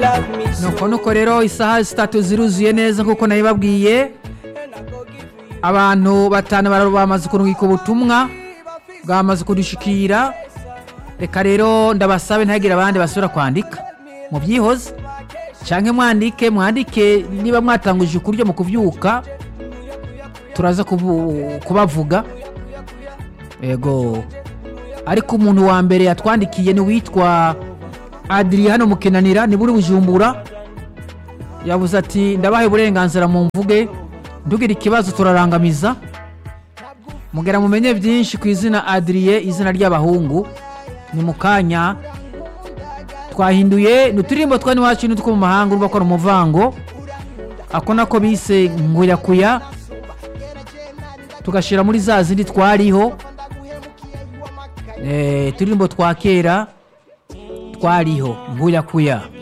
nuko nuko rero isaha zitatu ziruzuye neza nk'uko nabibabwiye abantu batanu bara- bamaze kurungika ubutumwa bwamaze kudushikira reka rero ndabasabe ntihagire abandi basubira kwandika mu byihoze canke mwandike mwandike niba mwatanguje ukuryo mu kuvyuka turaza kubu- kubavuga yego ariko umuntu wa mbere yatwandikiye ni witwa adriyano mukenanira ni buri bujumbura yavuze ati ndabahe uburenganzira mu mvuge ntugire ikibazo turarangamiza mugera mumenye byinshi ku izina adriye izina ry'abahungu ni mu kanya twahinduye ni uturirimbo twa n'iwacu n'utwo mu mahanga urumva ko ari umuvango ako nako bise nguyakuya tugashyira muri za zindi twariho Eh, uturirimbo twa kera twariho nguyakuya